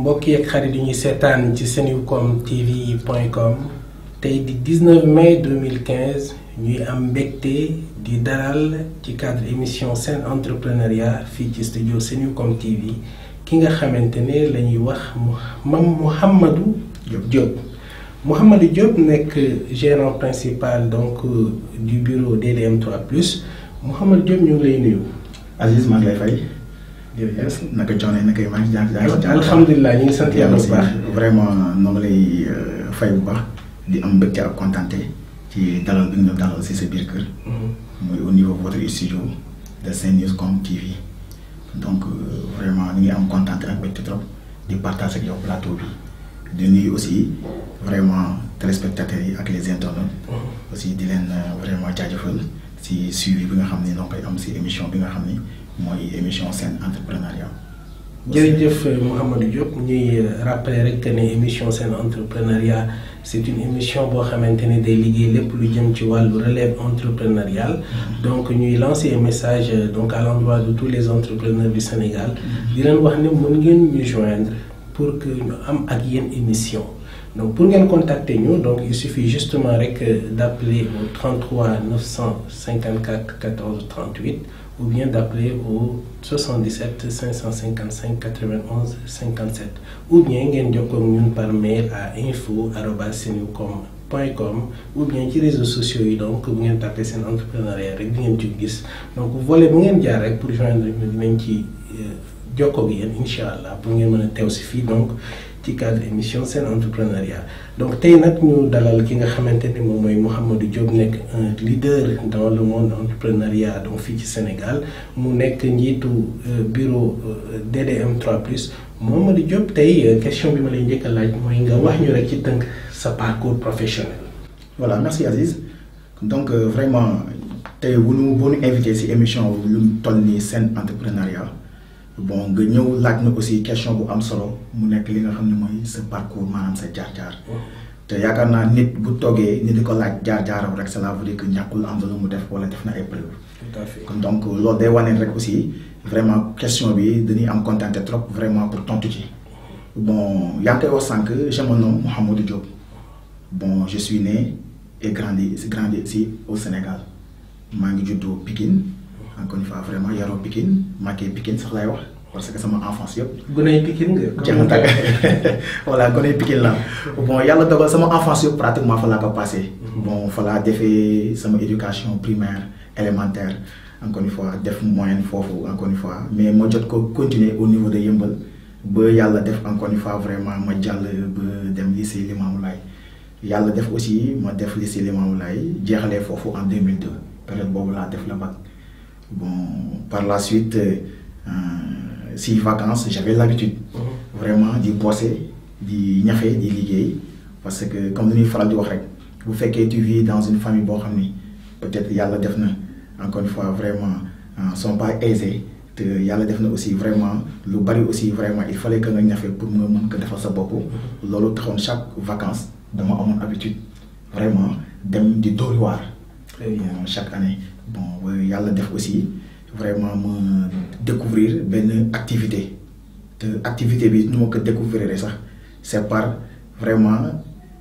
mbokk yeeg xarit yi ñuy seetaan ci senucom tv point com tey di 19 mai 2015 ñuy am mbégte di dalal ci cadre émission seen entrepreneuriat fii ci studio senucom tv ki nga xamante ne la ñuy wax mam Mouhamadou Diop Mouhamadou Diop nekk gérant principal donc du bureau DDM 3 plus Mouhamadou Diop ñu ngi lay nuyu. Aziz maa ngi lay fay. jërëjëf naka coono naka maa ngi jàng jàng. alhamdulilah ñu ngi sant yàlla bu baax. vraiment noo ngi lay fay bu baax di am mbégte ak kontante ci dalal bi nga dalal si sa biir kër. muy au niveau votre studio de Senewscom TV. donc vraiment ñu ngi am kontante ak mbégte trop di partage ak yow plateau bi di nuyu aussi vraiment téléspectateurs yi ak les internautes. aussi di leen vraiment jaajëfal si suivi bi nga xam ne noo koy am si émission bi nga xam ni. mooy émission seen entrepreneuriat. jërëjëf Mouhamadou Diop ñuy rappeler rek que ne émission seen entrepreneuriat c' est une émission boo xamante ne day liggéey lépp lu jëm ci wàllu relève entrepreneuriale. donc ñuy lancer un message donc à l'endroit de tous les entrepreneurs du Sénégal. di leen wax ne mën ngeen ñu joindre pour que ñu am ak yéen émission. donc pour ngeen contacter ñu donc il suffit justement rek d' appeler au 33 954 14 38. ou bien d'appeler au 77 555 91 57 ou bien ngeen jokkoo ak ñun par mail à info arobas senucom point com ou bien ci réseaux sociaux yi donc bu ngeen tapé seen entrepreneuriat rek di ngeen ci gis donc volet bu ngeen jaar rek pour joindre ñu dinañ ci jokkoo ak yéen incha allah pour ngeen mën a teew si fii donc ci cadre émission seen entrepreneuriat donc tey nag ñu dalal ki nga xamante ni moom mooy Mouhamadou Diop nekk un leader dans le monde entrepreneuriat donc fii ci Sénégal mu nekk njiitu bureau DDM 3 plus Mouhamadou Diop tey question bi ma lay njëkk a laaj mooy nga wax ñu rek ci tënk sa parcours professionnel. voilà merci Aziz donc euh, vraiment tey bu ñu bu ñu invité si émission lu toll nii seen entrepreneuriat. bon nga ñëw laaj na aussi question bu am solo mu nekk li nga xam ne mooy sa parcours maanaam sa jaar-jaar te yaakaar naa nit bu toogee nit di ko laaj jaar-jaaram rek cela veut dire que ñàkkul am na lu mu def wala def na ay preuve tout à fait kon donc loolu day wane rek aussi vraiment question bi dañuy am contenté trop vraiment pour tontu ci bon yaa ngi koy wax sànq je me nomme Mouhamadou Diop bon je suis né et grandi grandi ici au Sénégal maa ngi juddoo Pikine encore une fois vraiment yaroo Pikine màggee Pikine sax lay wax parce que sama enfance yëpp. gunóor Pikine nga. jeex na tàgg voilà gunóor Pikine la bon yàlla dogal sama enfance yëpp pratiquement fa laa ko passé. bon fa laa defee sama éducation primaire élémentaire encore une fois def moyenne foofu encore une fois mais ma jot ko continuer au niveau de Yëmbal ba yàlla def encore une fois vraiment ma jàll ba dem lycée Limamoulaye yàlla def aussi ma def lycée Limamoulaye jeexalee foofu en 2002 période boobu laa def la bac. bon par la suite euh, si vacances j'avais l'habitude mmh. vraiment di bosser di ñafe di liggéey parce que comme ni ñuy faral di wax rek bu fekkee tu vis dans une famille boo xam ni peut-être yàlla def na encore une fois vraiment euh, sont pas aisés te yàlla def na aussi vraiment lu bari aussi vraiment il fallait que nga ñafe pour nga mën ko defal sa bopp loolu taxoon chaque vacances dama amoon habitude vraiment dem di dóori waar chaque année bon yàlla def aussi vraiment ma découvrir benn activité te activité bi nu ma ko découvrir sax c'est par vraiment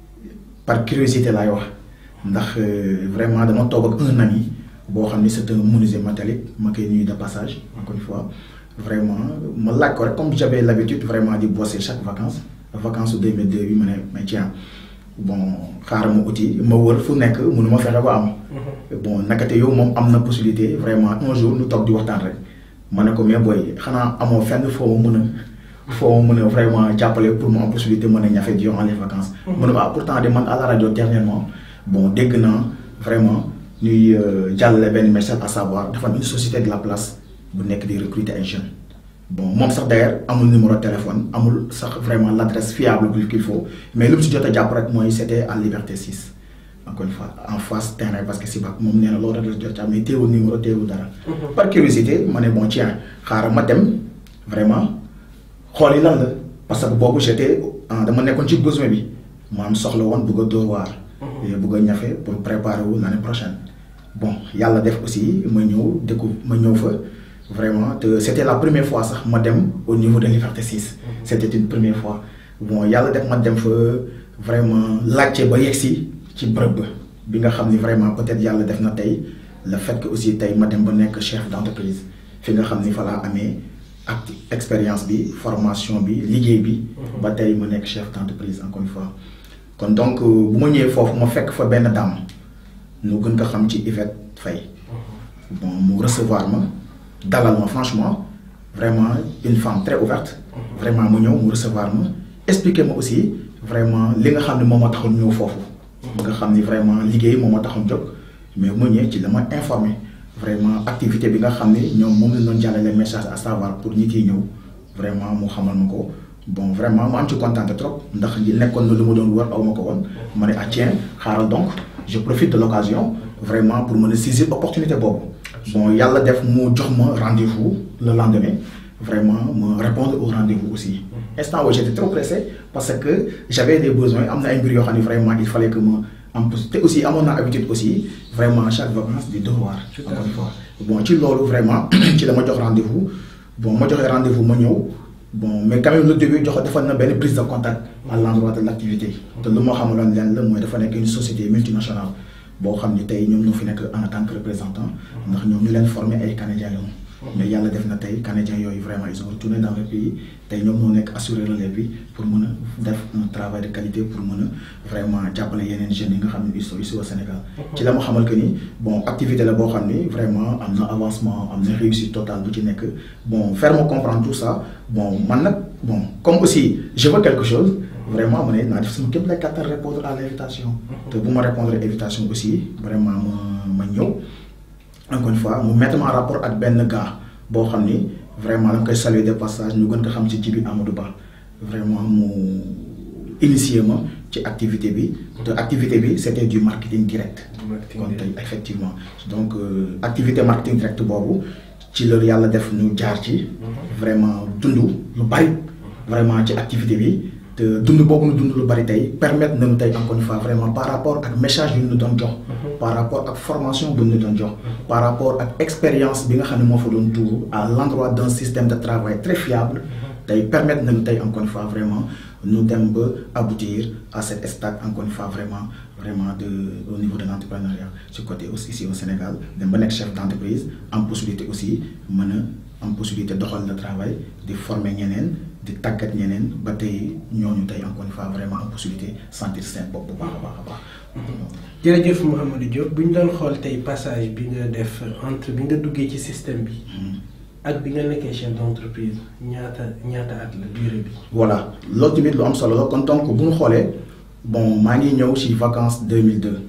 par curiosité laay wax ndax vraiment dama toog ak un ami boo xam ni c'est un menuisier métallique ma koy nuyu de passage encore une fois vraiment ma laaj ko rek comme j'avais l'habitude vraiment di bosser chaque vacances vacances su 2002 bi ma ne mais tiens bon xaaral ma uti ma wër fu nekk mënu ma fexe ba am. bon nakate yow moom am na possibilité vraiment un jour ñu toog di waxtaan rek ma ne ko mais booy xanaa amoo fenn foo ma mën a. foo ma mën a vraiment jàppale pour mu am possibilité mën a ñafe durant les vacances. mu ne ma pourtant de man à la rajo dernièrement bon dégg naa vraiment ñuy jàllale benn message à savoir dafa am une société de la place bu nekk di recruter ay jeunes. bon moom sax d'ailleurs amul numéro téléphone amul sax vraiment l'adresse fiable qu'il faut mais lu mu si jot a jàpp rek mooy c'était à Liberté 6 encore une fois en face terrain parce que si ba moom nee na loolu rek la jot a mais teewul numéro teewul dara. par curiosité ma ne bon tiens xaaral ma dem vraiment xool yi lan la parce que boobu j'étais dama nekkoon ci besoin bi ma am soxla woon bëgg a dóor waar. bëgg a ñafe pour préparer wu l'année prochaine. bon yàlla def aussi ma ñëw décou ma ñëw fa. vraiment te c'était la première fois sax ma dem au niveau de Liberté 6 c'était une première fois bon yàlla def ma dem fa vraiment laajte ba yegsi ci bërëb ba bi nga xam ni vraiment peut-être yàlla def na tey le fait que aussi tey ma dem ba nekk chef d'entreprise fi nga xam ni fa laa amee ak expérience bi formation bi liggéey bi ba tey ma nekk chef d'entreprise encore une fois kon donc bu ma ñëwee foofu ma fekk fa benn dame nu gën ko xam ci Yvette Faye bon mu recevoir ma dalal ma franchement vraiment une femme très ouverte vraiment mu ñëw mu recevoir ma expliquer ma aussi vraiment li nga xam ne moom moo taxoon ñëw foofu nga xam ni vraiment liggéey moom moo taxoon jóg mais mu ñëwee ci la ma informé vraiment activité bi nga xam ne ñoom moom la doon jàllale message à savoir pour ñi ciy ñëw vraiment mu xamal ma ko bon vraiment ma am ci kontaan trop ndax li nekkoon na lu ma doon wër aw ma ko woon ma ne ah tiens xaaral donc je profite de l'occasion vraiment pour mën a saisir opportunité boobu bon yàlla def mu jox ma rendez-vous le lendemain vraiment me répondre au rendez-vous aussi instant où j'étais trop pressé parce que j'avais des besoins am na ay mbir yoo xam ne vraiment il fallait que ma am te aussi amoon naa habitude aussi vraiment chaque vacance di devoir encore une fois bon ci loolu vraiment ci la ma jox rendez-vous bon ma joxee rendez-vous ma ñëw bon mais quand même le début jox defal na benn prise de contact à l'endroit de l'activité te lu ma xamaloon leen la mooy dafa nekk une société multinationale boo xam ni tey ñoom ñoo fi nekk en tant que représentant ndax ñoom ñu leen formé ay canadiens lañu mais yàlla def na tey canadiens yooyu vraiment ils ont retourné dans le pays tey ñoom ñoo nekk assurer relève bi pour mën a def un travail de qualité pour mën a vraiment jàppale yeneen jeunes yi nga xam ne ils sont ici au Sénégal. ci la ma xamal que ni bon activité la boo xam ni vraiment am na avancement am na réussite totale bu ci nekk bon faire me comprendre tout ça bon man nag bon comme aussi je veux quelque chose. vraiment ma ne naa def sama képp lay kàttan répondre à l'invitation. te bu ma répondre invitation aussi vraiment ma ma ñëw. encore une fois mu mettre ma en rapport ak benn gars boo xam ni vraiment dama koy saluer de passage ñu gën ko xam ci Djibi Amadou Ba vraiment mu initier ma ci activité bi te activité bi c'était du marketing direct kon tey effectivement donc activité marketing direct boobu ci la yàlla def ñu jaar ci vraiment dund lu bari vraiment ci activité bi te dund boobu nu dund lu bari tey permettre nañu tey encore une fois vraiment par rapport ak message yu ñu doon jox par rapport ak formation bu ñu doon jox par rapport ak expérience bi nga xam ne moo fa doon tuuru à l'endroit d'un système de travail très fiable tey permettre nañu tey encore une fois vraiment ñu dem ba aboutir à cet stade encore une fois vraiment vraiment de au niveau de l'entrepreneuriat ci côté aussi ici au Sénégal dem ba nekk chef d'entreprise am possibilité aussi mën a am possibilité doxal le travail di former ñeneen di tàggat ñeneen ba tey ñooñu tey encore une fois vraiment am possibilité sentir seen bopp bu baax a baax a baax. jërëjëf Mouhamadou Diop bu ñu doon xool tey passage bi nga def entre bi nga duggee ci système bi. ak bi nga nekkee chef d'entreprise ñaata ñaata at la durée bi. voilà loolu tamit lu am solo la kon donc bu ñu xoolee bon maa ngi ñëw ci vacances 2002.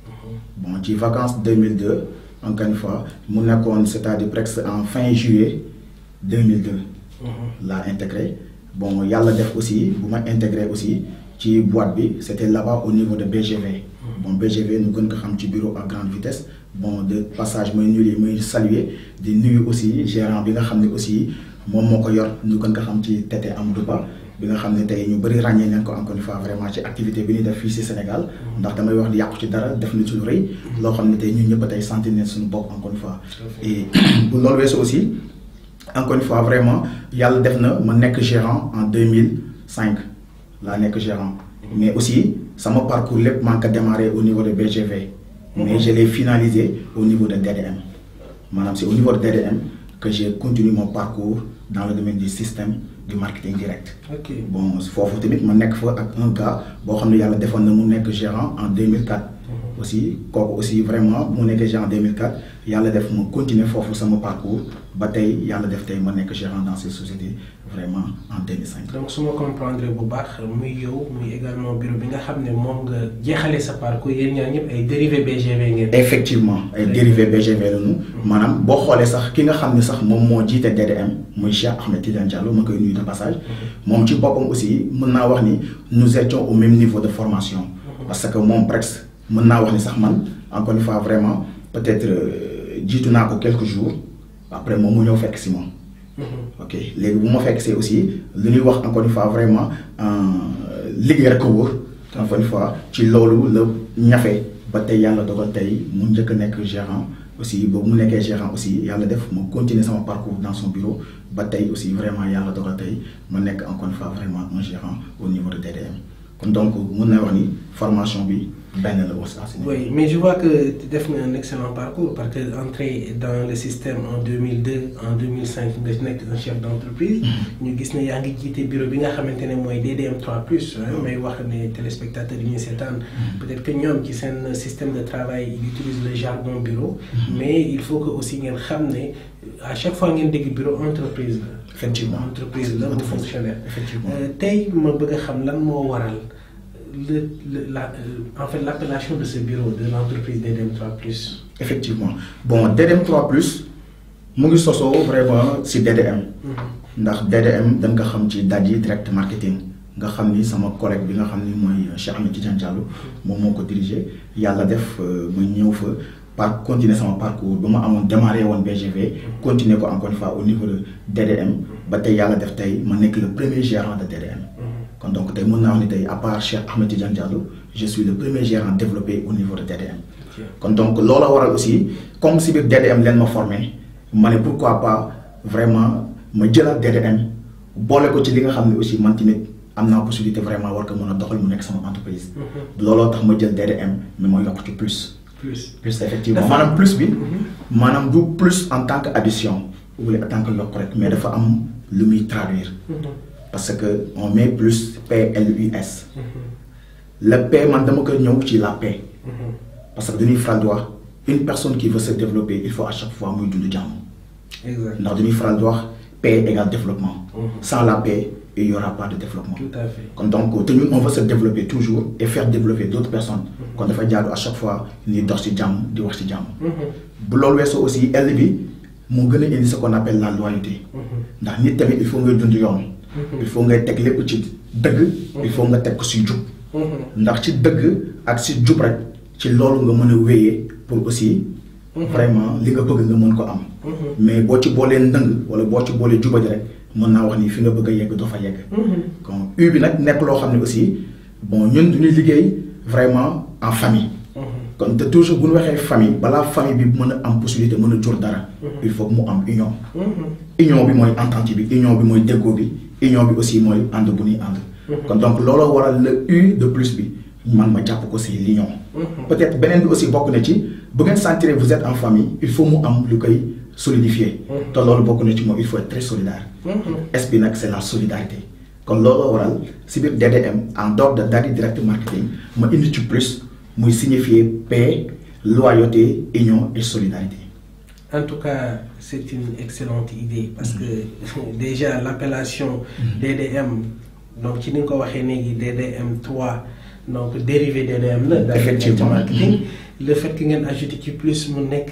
bon ci vacances 2002 encore une fois mu nekkoon c'est-à-dire presque en fin juillet 2002. laa intégré bon yàlla def aussi bu ma intégré aussi ci boîte bi c'était là-bas au niveau de BGV. bon BGV ñu gën ko xam ci bureau à grande vitesse bon de passage mooy nuyu muy saluer di nuyu aussi gérant bi nga xam ne aussi moom moo ko yor ñu gën ko xam ci Tété Amadou Ba bi nga xam ne tey ñu bëri ràññee nañ ko encore une fois vraiment ci activité bi ñuy def fii ci Sénégal ndax damay wax di yàqu ci dara def na ci lu rëy loo xam ne tey ñun ñëpp tey sentir nañ suñu bopp encore une fois et bu loolu weesu aussi encore une fois vraiment yàlla def na ma nekk gérant en 2005 laa nekk gérant mais aussi sama parcours lépp maa ngi ko démarré au niveau de BGV. mais je l'ai finalisé au niveau de DDM maanaam c'est au niveau de DDM que j'ai continué mon parcours dans le domaine du système du marketing direct. ok bon foofu tamit ma nekk fa ak un gars boo xam ne yàlla defoon na mu nekk gérant en 2004. aussi kooku aussi vraiment mu nekkee gérant en 2004 yàlla def ma continuer foofu sama parcours ba tey yàlla def tey ma nekk gérant dans cette société vraiment en 2005. donc su ma comprendre bu baax muy yow muy également bureau bi nga xam ne moom nga jeexale sa parcours yéen ñaar ñëpp ay dérivés BGV ngeen. effectivement ay dérivés BGV lañu. maanaam boo xoolee sax ki nga xam ne sax moom moo jiite DDM muy Cheikh Ahmed Tidiane Diallo ma koy nuyu de passage. moom ci boppam aussi mën naa wax ni nous étions au même niveau de formation. parce que moom presque. mën naa wax ni sax man encore une fois vraiment peut-être jiitu naa ko quelques jours après moom mu ñëw fekk si moom. ok léegi bu ma fekk see aussi li ñuy wax encore une fois vraiment liggéey rek ko wóor. encore une fois ci loolu la ñafe ba tey yàlla dogal tey mu njëkk a nekk gérant aussi boobu mu nekkee gérant aussi yàlla def ma continuer sama parcours dans son bureau ba tey aussi vraiment yàlla dogal tey ma nekk encore une fois vraiment un gérant au niveau de DDM kon donc mun na wax ni formation bi benn la aussi à ce niveau. Oui, mais je vois que tu as fait un excellent parcours parce que entrer dans le système en 2002, en 2005, tu es un chef d'entreprise. Nous avons vu que quitté le bureau bi nga xamante ne mooy DDM 3 mais wax ne téléspectateurs yi ñuy seetaan peut-être que ñoom ci seen système de travail ils utilisent le jargon bureau mais il faut que aussi ngeen xam ne à chaque fois ngeen dégg bureau entreprise la Effectivement. entreprise la bu fonctionnaire Effectivement. Euh, tey ma bëgg a xam lan moo waral le, le- la, euh, en fait l'appellation de ce bureau de l'entreprise DDM 3 effectivement bon DDM 3 plus mu ngi sosoo vraiment si DDM. ndax DDM dañ nga xam ci Dadji direct marketing nga xam ni sama collègue bi nga xam ni mooy Cheikh Ahmed Tidiane Diallo moom moo ko dirigé yàlla def euh, ma ñëw fa par continuer sama parcours ba ma amoon démarré woon BGV continuer ko encore une fois au niveau de DDM ba tey yàlla def tey ma nekk le premier gérant de DDM kon donc tey mën naa wax ni tey à part Cheikh Ahmed Tidiane Diallo je suis le premier gérant développé au niveau de DDM kon donc loola waral aussi comme si biir DDM leen ma formé ma ne pourquoi pas vraiment ma jëlaat DDM boole ko ci li nga xam ne aussi man tamit am naa possibilité vraiment war ko mën a doxal mu nekk sama entreprise. looloo tax ma jël DDM mais ma yokk ci plus. plus plus effectivement Dafa- maanaam plus bi. maanaam du plus en tant que addition ou en tant que yokk rek mais dafa am lu muy traduire. parce que on met plus P L U S. le P man dama ko ñëw ci la paix. parce que dañuy faral di wax une personne qui veut se développer il faut à chaque fois muy dund jàmm exact ndax dañuy faral di wax paix égale développement sans la paix il y aura pas de développement tout à fait kon donc te ñun on veut se développer toujours et faire développer d'autres personnes kon dafa jaadu à chaque fois ni dox ci jàmm di wax ci jàmm bu loolu weesoo aussi L bi moo gën a indi ce qu'on appelle la loyauté ndax nit tamit il faut ngay dund yoon il faut ngay teg lépp ci dëgg il faut nga teg ko ci jub ndax ci dëgg ak ci jub rek ci loolu nga mën a wéyee pour aussi vraiment li nga bëgg nga mën ko am mais boo ci boolee ndëng wala boo ci boolee jubadi rek mën naa wax ni fi nga bëgg a yegg doo fa yegg kon U bi nag nekk loo xam ne aussi bon ñun duñuy liggéey vraiment en famille kon te toujours bu ñu waxee famille balaa famille bi mën a am possibilité mën a jur dara il faut que mu am union union bi mooy entente bi union bi mooy déggoo bi union bi aussi mooy ànd bu ñuy ànd kon donc looloo waral le U de plus bi man ma jàpp ko si l'union peut-être beneen bi aussi bokk na ci bu ngeen sentir vous êtes en famille il faut mu am lu koy solidifier te loolu bokk na ci moom il faut être très solidaire S bi nag c'est la solidarité kon looloo waral si biir DDM en dehors de Dadji direct marketing ma indi ci plus muy signifier paix loyauté union et solidarité En tout cas, c'est une excellente idée parce que déjà l'appellation DDM, donc tu n'as pas DDM 3, donc dérivé DDM, là, dans le Effectivement. marketing. Le fait que vous ajoutez qui plus mon nek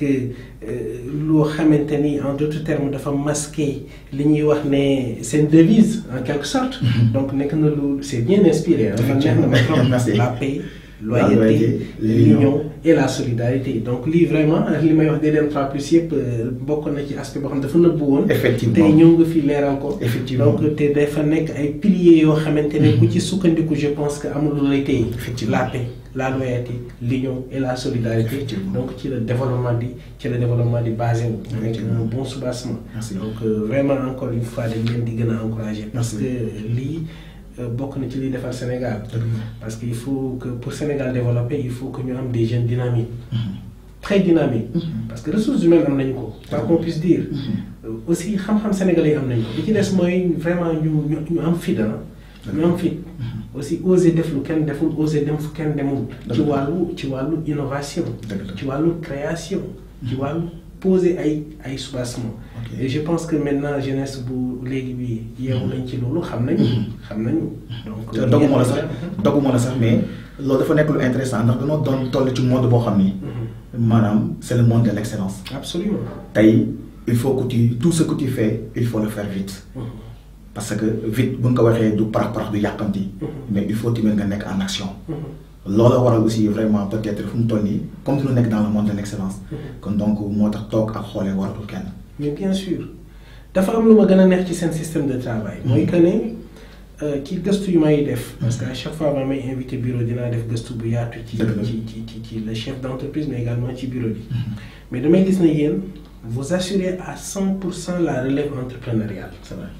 lo xamanteni en d'autres termes dafa masquer li ñuy wax ne c'est une devise en quelque sorte donc nek na lu c'est bien inspiré hein. Man neex na ma trop. Merci. la paix La loyauté loyauté, l'union l'union. et la solidarité donc lii vraiment li may wax DDM 3 plus yëpp euh, bokk na ci aspect boo xam ne dafa nëbbu woon. Effectivement. tey ñëw nga fi leeral ko. Effectivement. donc te dafa nekk ay piliers yoo xamante ne ku ci sukkandiku je pense que amul lu lay téye. Effectivement. la paix la loyauté l'union et la solidarité. Effectivement. donc ci la développement di ci la développement di basé wu. nekk Effectivement. un bon soubassement. Merci. donc euh, vraiment encore une fois dañ leen di gën a encourager. parce Merci. que lii euh, bokk na ci liy defar Sénégal. Dëgg la. Parce qu'il faut que pour Sénégal développer, il faut que nous ayons des jeunes dynamiques. Très dynamiques. Parce que les ressources humaines, am nañ ko, quoi qu'on puisse dire. Euh, Aussi, xam-xam sénégalais am nañ ko. li ci des mooy vraiment ñu ñu ñu am fit ah. ñu am fit. aussi oser def lu kenn deful oser dem fu kenn demul. ci wàllu ci wàllu innovation. Dëgg la. ci wàllu création. ci wàllu poser ay ay soubassement. Ok. et je pense que maintenant jeunesse bu léegi bi yeewu nañ ci loolu xam nañu. xam nañu donc. te doguma la sax doguma la sax mais loolu dafa nekk lu intéressant ndax dañoo doon toll ci monde boo xam ni maanaam c'est le monde de l'excellence Absolument. tey il faut que tu tout ce que tu fais il faut le faire vite parce que vite bu nga ko waxee du parax parax du yàqamti mais il faut tamit nga nekk en action loolu waral aussi vraiment peut-être fu mu toll nii comme dañu nekk dans le monde de l'excellence kon donc moo tax toog ak xoolee waratul kenn mais bien sûr dafa am lu ma gën a neex ci seen système de travail. mooy que ne ci gëstu yu may def. parce que à chaque fois ma may invité bureau dinaa def gëstu bu yaatu. ci ci ci ci ci le chef d' entreprise mais également ci bureau bi. mais damay gis ne yéen vous assurez à 100 pour cent la relève entrepreneuriale. c'est vrai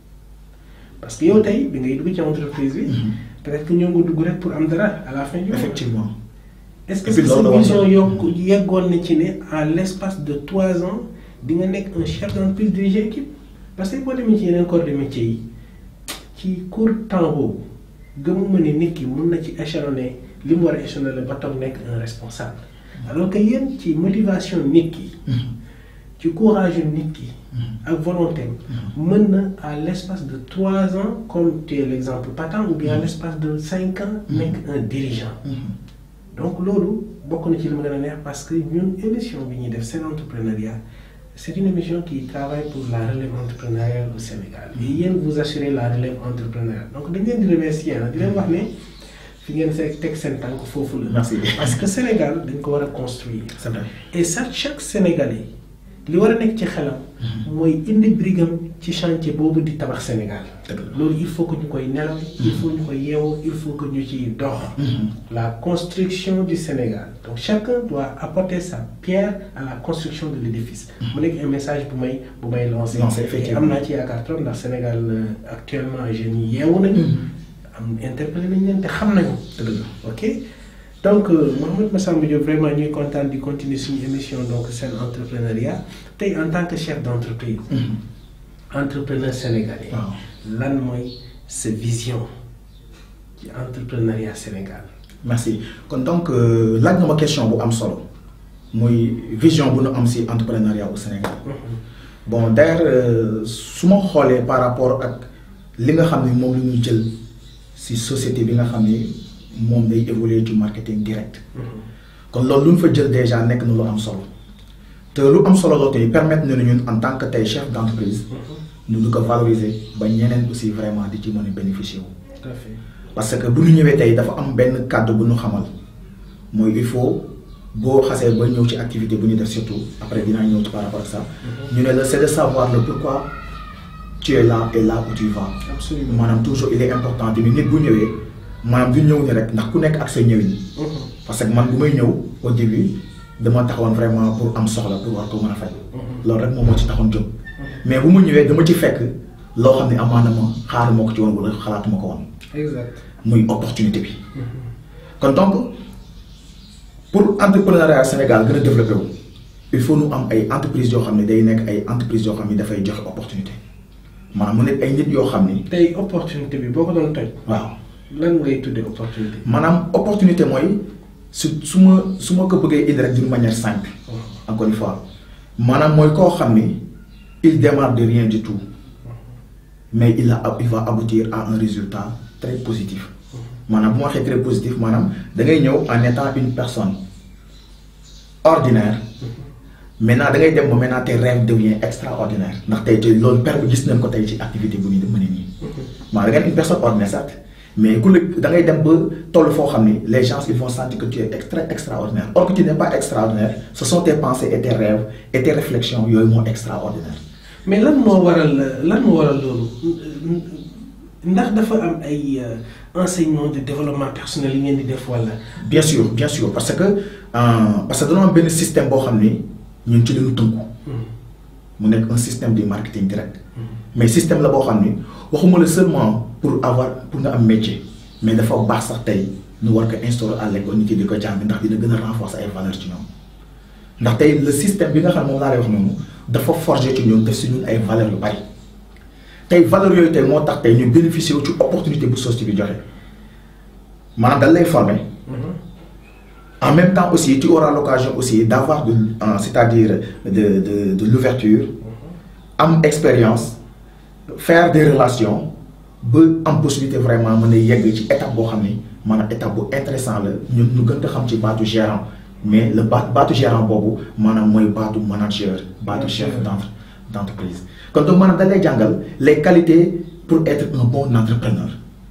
parce que yow tey bi ngay dugg ci entreprise bi. peut-être que ñoo nga dugg rek pour am dara à la fin du mois. effectivement. est-ce que sa vision yokku yeggoon na ci ne à l'espace de trois ans di nga nekk un chef d'entreprise diriger équipe parce que boo demee ci yeneen corps de métier yi ci court temps boobu gëmuma ne nit ki mun na ci échelonner li mu war a échelonner ba toog nekk un responsable alors que yéen ci motivation nit ki ci courage nit ki ak volonté mën na à l'espace de trois ans comme tu es l'exemple patent ou bien à l'espace de cinq ans nekk un dirigeant donc loolu bokk na ci li ma gën a neex parce que ñun émission bi ñuy def seen entrepreneuriat c'est une émission qui travaille pour la relève entrepreneuriale au Sénégal et yéen vous assurez la relève entrepreneuriale donc dañ leen di remercier di leen wax ne fi ngeen see teg seen tànk foofu la. merci parce que Sénégal dañ ko war a construire. c'est vrai et ça chaque Sénégalais li war a nekk ci xelam. mooy indi brigam ci chantier boobu di tabax Sénégal. loolu il faut que ñu koy nelaw. il faut ñu koy yeewoo il faut que ñu ciy dox. la construction du Sénégal donc chacun doit apporter sa pierre à la construction de l'édifice. mu nekk un message bu may bu may lancer. effectivement am naa ci yaakaar trop ndax Sénégal actuellement jeunes yi yeewu nañu. am interpellé nañ leen te xam nañu. ok donc Mouhamed Massamba Diop vraiment ñuy kontaan di continuer suñu émission donc seen entrepreneuriat tey en tant que chef d'entreprise. entrepreneur sénégalais. lan mooy sa vision ci entrepreneuriat Sénégal. merci kon donc laaj nga ma question bu am solo muy vision bu nu am ci entrepreneuriat au Sénégal. bon d'ailleurs su ma xoolee par rapport ak li nga xam ne moom la ñu jël. ci société bi nga xam ni moom day évoluer ci marketing direct. kon loolu lu ñu fa jël déjà nekk na lu am solo. te lu am solo loolu tey permettre na ñun en tant que tey chef d'entreprise. ñu du ko valoriser ba ñeneen aussi vraiment di ci mën a bénéficier wu. tout à fait parce que bu ñu ñëwee tey dafa am benn kàddu bu ñu xamal mooy il faut boo xasee ba ñëw ci activité bu ñu def surtout après dinaa ñëw ci par rapport ak ça. ñu ne la c'est de savoir le pourquoi. tu es là et là où tu vas. absolument maanaam toujours il est important tamit nit bu ñëwee maanaam du ñëw ni rek ndax ku nekk ak sa ñëwin. parce que man bu may ñëw au début dama taxawoon vraiment pour am soxla pour war ko mën a faj. loolu rek moom moo ci taxoon jóg. mais bu ma ñëwee dama ci fekk loo xam ne amaana ma xaaruma ko ci woon wala xalaatuma ko woon. exact muy opportunité bi. kon donc pour entrepreneuriat Sénégal gën a développé wu il faut nu am ay entreprises yoo xam ne day nekk ay entreprises yoo xam ne dafay joxe opportunité. maanaam mu nekk ay nit yoo xam ni. tey opportunité bi boo ko doon toj. waaw lan ngay tuddee opportunité. maanaam opportunité mooy su su ma su ma ko bëggee indi rek d'une manière simple. encore une fois maanaam mooy koo xam ni il démarre de rien du tout mais il a il va aboutir à un résultat très positif. maanaam bu ma waxee très positif maanaam da ngay ñëw en étant une personne ordinaire. maintenant da ngay dem ba maintenant tes rêves devient extraordinaire ndax tey tey loolu per gis nañ ko tey ci activité bu ñu mën nii. maanaam da ngay une personne ordinaire certes mais ku la da ngay dem ba toll foo xam ni les gens ils vont sentir que tu es très extraordinaire or que tu n'es pas extraordinaire ce sont tes pensées et tes rêves et tes réflexions yooyu moo extraordinaire. mais lan moo waral lan moo waral loolu ndax dafa am ay enseignement de développement personnel yi ngeen di def wala. bien sûr bien sûr parce que parce que dañoo am benn système boo xam ni. ñun ci lañu tënku mu nekk un système de marketing direct mais système la boo xam ni waxuma la seulement pour avoir pour nga am métier mais dafa baax sax tey ñu war ko instaurer à l'école nit yi di ko jàng ndax dina gën a renforcer ay valeurs ci ñoom ndax tey le système bi nga xam ne moom laa lay wax noonu dafa forger ci ñun def si ñun ay valeurs yu bari tey valeurs yooyu tey moo tax tey ñu bénéficier wu ci opportunité bu société bi joxe maanaam dañ lay former en même temps aussi tu auras l'occasion aussi d'avoir de euh, c'est-à-dire de de de l'ouverture am expérience faire des relations ba am possibilité vraiment mën a yegg ci étape boo xam ni maanaam étape bu intéressant la ñun ñu gën ko xam ci baatu gérant mais le baat baatu gérant boobu maanaam mooy baatu manager baatu chef d'entre d'entreprise kon donc maanaam da lay jàngal les qualités pour être un bon entrepreneur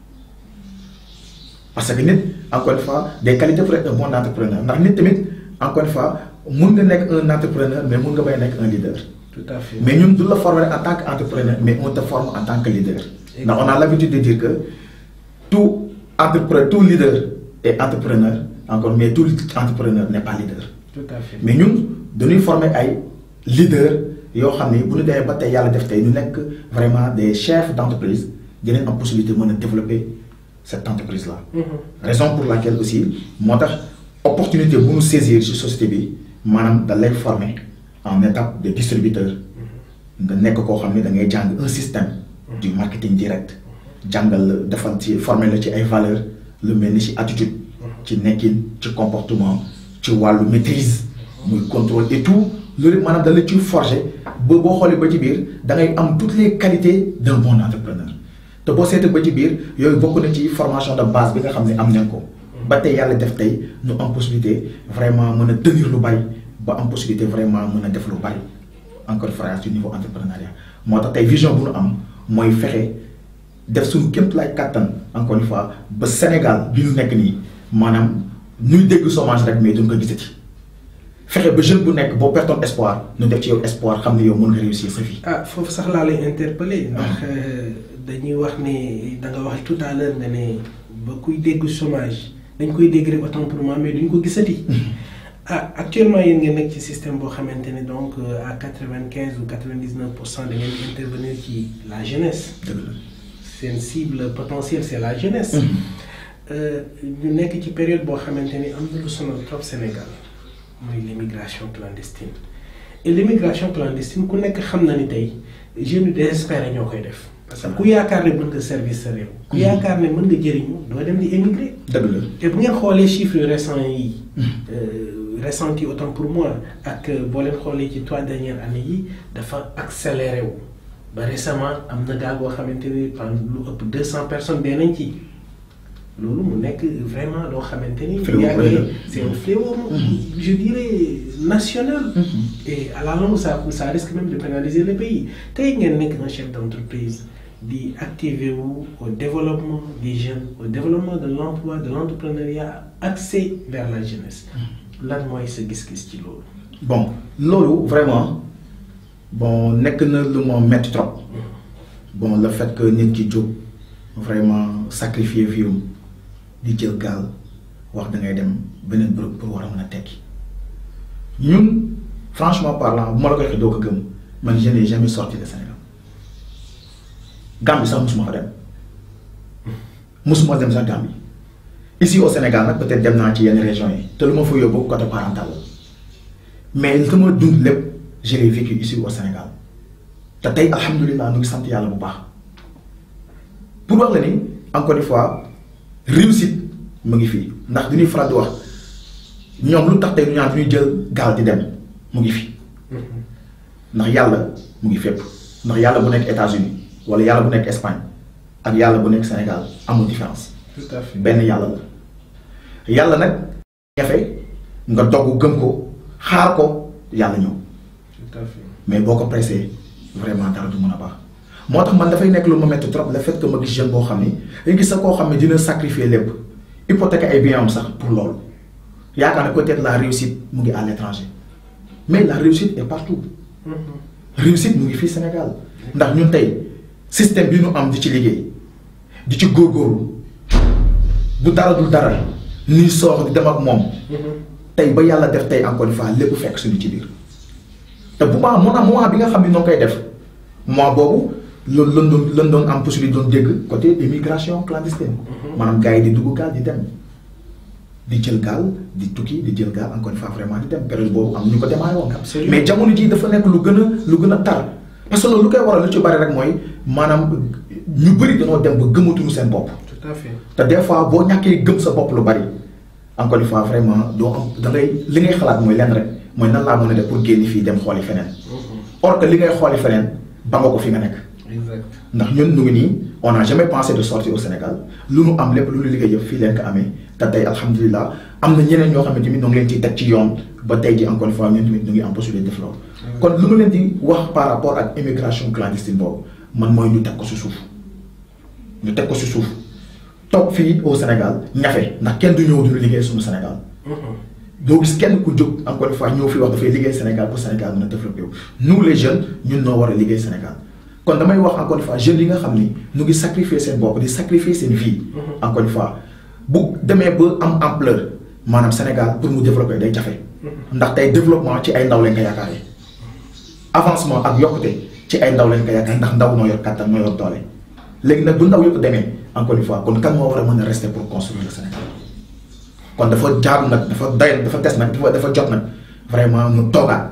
parce que nit encore une fois des qualités pour être un bon entrepreneur ndax nit tamit encore une fois mun nga nekk un entrepreneur mais mun nga bay nekk un leader. tout à fait mais ñun du la former en tant que entrepreneur mais on te forme en tant que leader. ndax on a l'habitude de dire que tout entrepreneur tout leader est entrepreneur encore mais tout entrepreneur n'est pas leader. tout à fait mais ñun dañuy former ay leaders yoo xam ne bu ñu demee ba tey yàlla def tey ñu nekk vraiment des chefs d'entreprise dinañ am possibilité mën a développer cette entreprise là. raison pour laquelle aussi moo tax opportunité bu ñu saisir ci société bi maanaam da lay former en étape de distributeur nga nekk koo xam ne da ngay jàng un système du marketing direct jàngal la defal ci former la ci ay valeurs lu mel ni ci attitude ci nekkin ci comportement ci wàllu maîtrise muy contrôle et tout loolu maanaam da la ciy forger ba boo xoolee ba ci biir da ngay am toutes les qualités d'un bon entrepreneur te boo seetee ba ci biir yooyu bokk na ci formation de base bi nga xam ne am nañ ko ba tey yàlla def tey ñu am possibilité vraiment mën a tenir lu bari ba am possibilité vraiment mën a def lu bari encore frère ci niveau entrepreneuriat moo tax tey vision bu ñu am mooy fexe def suñu kémt lay kàttan encore une fois ba Sénégal bi ñu nekk nii maanaam ñuy dégg chômage rek mais duñ ko gisati fexe ba jeune bu nekk boo pertoon espoir ñu def ci yow espoir xam ne yow mën nga réussir sa vie. ah foofu sax laa lay interpeller ndax dañuy wax ne da nga wax tout à l'heure nga ne ba kuy dégg chômage dañ koy dégg rek autant pour moi mais duñ ko gisati. ah actuellement yéen ngeen nekk ci système boo xamante ne donc à quatre-vingt-quinze ou quatre-vingt-dix-neuf pour cent da ngeen intervenir ci la jeunesse. dëgg la seen cible potentielle c'est la jeunesse. ñu nekk ci période boo xamante ni am na lu sonal trop Sénégal mooy l'immigration clandestine et l'immigration clandestine ku nekk xam na ni tey jeunes yu désespéré ñoo koy def. parce que ku yaakaar ne mën nga service sa réew. ku yaakaar ne mën nga jëriñu doo dem di émigrer. dëgg la te bu ngeen xoolee chiffres récents yi. récents yi autant pour moi ak boo leen xoolee ci trois dernières années yi dafa accéléré wu ba récemment am na gaa boo xamante ni par lu ëpp deux cent personnes dee nañ ci. loolu mu nekk vraiment loo xamante ni. Fléau yaa bu rëy la. ngi c'est un fléau je dirais national. et à la longue ça ça risque même de pénaliser le pays tey ngeen nekk un chef d'entreprise di activer wu au développement des jeunes au développement de l'emploi de l'entrepreneuriat axé vers la jeunesse lan mooy sa gis-gis ci loolu. bon loolu vraiment bon nekk na lu ma metti trop bon le fait que nit ki jóg vraiment sacrifier vie am di jël gaal wax da ngay dem beneen bërëb pour war a mën a tekki ñun franchement parlant bu ma la ko waxee doo ko gëm man je n'ai jamais sorti de Sénégal Gambie sax musuma fa dem musuma dem sax Gambie ici au Sénégal nag peut-être dem naa ci yenn régions yi te lu ma fa yóbbu côté parental la mais li ma dund lépp je l'ai vécu ici au Sénégal te tey alhamdulilah ñu ngi sant yàlla bu baax pour wax la ni encore une fois réussite mu ngi fii ndax du ñuy faral di wax ñoom lu tax tey ñu ñaan du ñuy jël gaal di dem mu ngi fi ndax yàlla mu ngi fépp ndax yàlla bu nekk États-Unis wala yàlla bu nekk Espagne ak yàlla bu nekk Sénégal amul différence tout à fait benn yàlla la yàlla nag ñafe nga dogg gëm ko xaar ko yàlla ñëw tout à fait mais boo ko pressé vraiment dara du mën a baax moo tax man dafay nekk lu ma metti trop le fait que ma gis jeune boo xam ni dañ gis sa koo xam ne dina sacrifier lépp hypothèque ay biens am sax pour loolu yaakaar ne peut-être la réussite mu ngi à l'étranger mais la réussite est partout réussite mu ngi fii Sénégal ndax ñun tey système bi ñu am di ci liggéey di ci góorgóorlu bu dara dul dara nii soox di dem ak moom tey ba yàlla def tey encore une fois lépp fekk suñu ci biir te bu ma mun a moment bi nga xam ne noo koy def mois boobu loolu lan doon lan doon am possibilité doon dégg côté immigration clandestine maanaam gars yi di dugg gaal di dem di jël gaal di tukki di jël gaal encore une fois vraiment di dem période boobu am ñu ko démarré woon Absolument. mais jamono ji dafa nekk lu gën a lu gën a tar parce que loolu lu koy waral lu ci bari rek mooy maanaam ñu bëri dañoo dem ba gëmatuñu seen bopp tout à fait te des fois boo ñàkkee gëm sa bopp lu bari encore une fois vraiment doo am da ngay li ngay xalaat mooy lenn rek mooy nan laa mën a def pour génn fii dem xooli feneen or que li ngay xooli feneen ba nga ko fi nga nekk exact ndax ñun ñu ngi nii on n'a jamais pensé de sortir au Sénégal lu nu am lépp lu nu liggéey yëpp fii leen ko amee te tey alhamdulilah am na ñeneen ñoo xam ne tamit ñu ngi leen ciy teg ci yoon ba tey ji encore une fois ñun tamit ñu ngi am possibilité def loolu kon lu ma leen di wax par rapport ak immigration clandestine boobu man mooy ñu teg ko si suuf ñu teg ko si suuf toog fii au Sénégal ñafe ndax kenn du ñëw du liggéey suñu Sénégal doo gis kenn ku jóg encore une fois ñëw fi wax dafay liggéey Sénégal pour Sénégal mën a développé wu nous les jeunes ñun noo war a liggéey Sénégal kon damay wax encore une fois jeunes yi nga xam ni ñu ngi sacrifier seen bopp di sacrifier seen vie. encore une fois bu demee ba am ampleur maanaam Sénégal pour mu développer day jafe. ndax tey développement ci ay ndaw lañ ko yaakaaree avancement ak yokkute ci ay ndaw lañ ko yaakaar ndax ndaw noo yor kàttan noo yor doole léegi nag bu ndaw yëpp demee encore une fois kon kan moo war a mën a rester pour construire le Sénégal kon dafa jaaru nag dafa doy dafa des nag dafa dafa jot nag vraiment ñu toogaat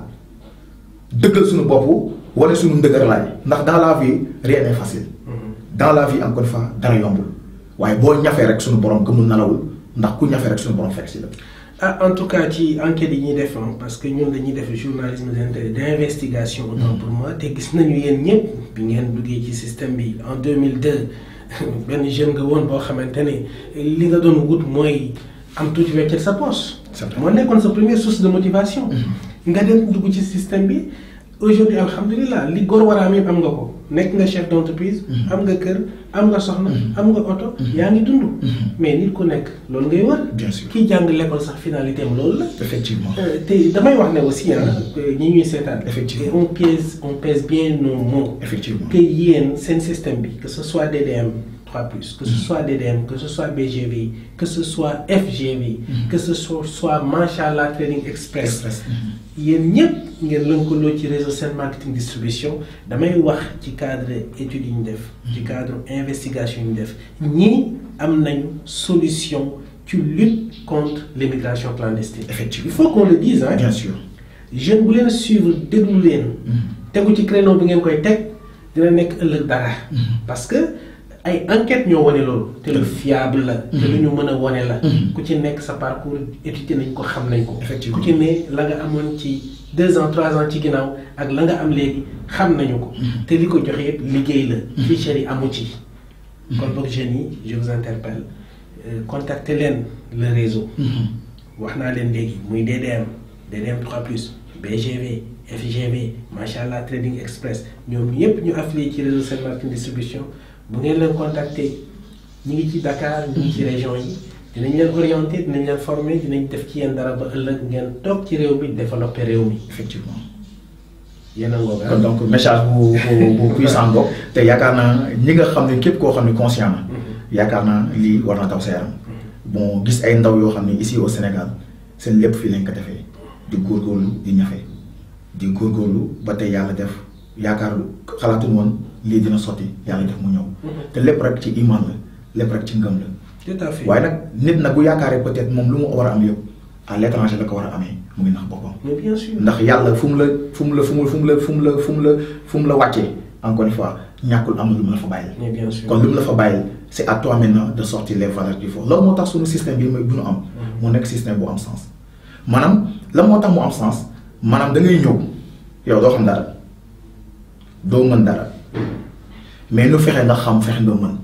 dëggal suñu bopp wala suñu ndëgër laay ndax dans la vie rien n'est facile. dans la vie encore une fois dara yombul waaye boo ñafee rek suñu borom gëmul nalawul ndax ku ñafee rek suñu borom fekk si la. ah en tout cas ci enquête yi ñuy def parce que ñun dañuy def journalisme d' investigation. autant pour moi te gis nañu yéen ñëpp bi ngeen duggee ci système bi en 2002 benn jeune nga woon boo xamante ne li nga doon wut mooy am tuuti weccet sa poche. moo nekkoon sa première source de motivation. nga dem dugg ci système bi aujourd'hui alhamdulilah li góor war a am yëpp am nga ko nekk nga chef d' entreprise. am nga kër am nga soxna. am nga oto. yaa ngi dund. mais nit ku nekk loolu ngay wër. bien sûr kii jàng l'école sax finalité am loolu la. effectivement te damay wax ne aussi ah. ñi ñuy seetaan. effectivement on pèse on pèse bien nos mots. effectivement que yéen seen système bi que ce soit DDM 3 plus que ce soit DDM que ce soit BGV que ce soit FGV. que ce soit soit Machallah Trading Express. yéen ñëpp ngeen lëkkaloo ci réseau Sen Marketing Distribution damay wax ci cadre études yi ñu def. ci cadre investigation yi ñu def ñii am nañu solution ci lutte contre l'immigration clandestine. effectivement il faut qu'on le dise hein. bien sûr. jeune bu leen suivre déglu leen. tegu ci créneau bi ngeen koy teg dina nekk ëllëg dara. parce que ay enquête ñoo wane loolu. te lu fiable la. te lu ñu mën a wane la. ku ci nekk sa parcours étudié nañ ko xam nañ ko. effectivement ku ci ne la nga amoon ci deux ans trois ans ci ginnaaw ak la nga am léegi xam nañu ko. te li ko joxe yëpp liggéey la. fichier yi amu ci. kon boog jeunes yi je vous interpelle contacter leen le réseau. wax naa leen léegi muy DDM DDM 3 plus BGV FGV Machallah Trading Express ñoom ñëpp ñu affilié ci réseau Sen Marketing Distribution bu ngeen leen contacter ñi ngi ci Dakar ñi ngi ci région yi dinañ leen orienté dinañ leen former dinañ def ci yéen dara ba ëllëg ngeen toog ci réew mi développé réew mi effectivement. yéen a ngoog kon donc message bu bu bu puissant boobu te yaakaar naa ñi nga xam ne képp koo xam ne conscient na. yaakaar naa lii war na daw sa yaram. bon gis ay ndaw yoo xam ne ici au Sénégal seen lépp fii lañ ko defee di góorgóorlu di ñafe di góorgóorlu ba tey yàlla def yaakaar xalaatuñu woon lii dina sotti yàlla def mu ñëw. te lépp rek ci iman la lépp rek ci ngëm la. tout à fait waaye nag nit nag bu yaakaaree peut-être moom lu mu war a am yëpp à l'étranger la ko war a amee mu ngi nax boppam. mais bien sûr ndax yàlla fu mu la fu mu la fu mu fu mu la fu mu la fu mu la fu mu la wàccee encore une fois ñàkkul am na lu mu la fa bàyyil. mais bien sûr kon lu mu la fa bàyyil c'est à toi maintenant de sortir les valeurs du fond loolu moo tax suñu système bi bu ñu am. moo nekk système bu am sens. maanaam la moo tax mu am sens maanaam da ngay ñëw yow doo xam dara doo mën dara mais nu fexe nga xam fexe nga mën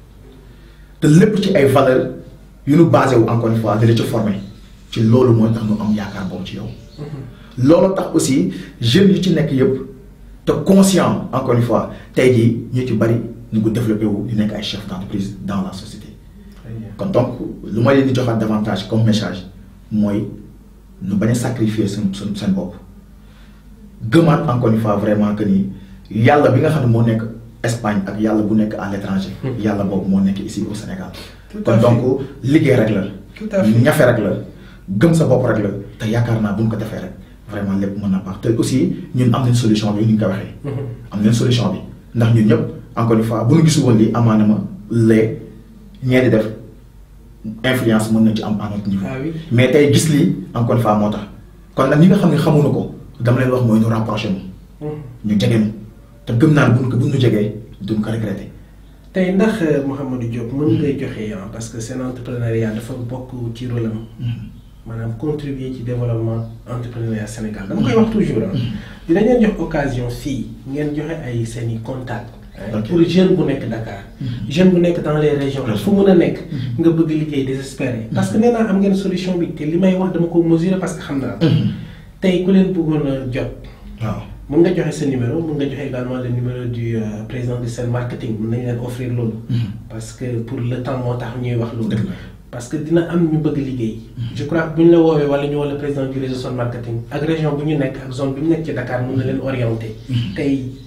te lépp ci ay valeurs yu nu basé wu encore une fois di la ci former ci loolu mooy tax nu am yaakaar boobu ci yow. loolu tax aussi jeunes yu ci nekk yëpp te conscient encore une fois tey jii ñu ci bari ñu ko développé wu di nekk ay chefs d'entreprise dans la société. kon donc lu ma leen di joxaat davantage comme message mooy nu bañ a sacrifier seen seen seen bopp gëmaat encore une fois vraiment que ni yàlla bi nga xam ne moo nekk Espagne ak yàlla bu nekk à l'étranger. yàlla boobu moo nekk ici au Sénégal. kon donc liggéey rek la. tout à fait ñafe rek la gëm sa bopp rek la te yaakaar naa bu ñu ko defee rek vraiment lépp mën na baax te aussi ñun am nañ solution bi ni ñu ko waxee. am nañ solution bi ndax ñun ñëpp encore une fois bu ñu gisu woon lii amaana ma lee ñee di def influence mën na ci am à notre niveau. ah oui mais tey gis lii encore une fois moo tax kon nag ñi nga xam ne xamuñu ko dama leen wax mooy ñu rapproché mu ñu jege ñu te gëm naa ne buñ ko buñ ñu jegee duñ ko regretter. tey ndax Mouhamadou Diop mën ngay joxe ah parce que seen entrepreneuriat dafa bokk ci rôle am maanaam contribuer ci développement entrepreneuriat Sénégal dama koy wax toujours ah. dinañ leen jox occasion fii ngeen joxe ay seen i contacts. Ok. pour jeune bu nekk Dakar. jeune bu nekk dans les régions. fu mën a nekk. nga bëgg liggéey désespéré. parce que nee naa am ngeen solution bi te li may wax dama ko mesurer parce que xam naa. tey ku leen bëggoon a jot. waaw mën nga joxe sa numéro mën nga joxe également le numéro du euh, président du Sen Marketing mën nañu leen offrir loolu. parce que pour le temps moo tax ñuy wax loolu. Dëgg la. parce que dina am ñu bëgg liggéey. je crois que bu ñu la woowee wala ñu woo le président du réseau Sen Marketing ak région bu ñu nekk ak zone bu ñu nekk ci Dakar mën na leen orienter. tey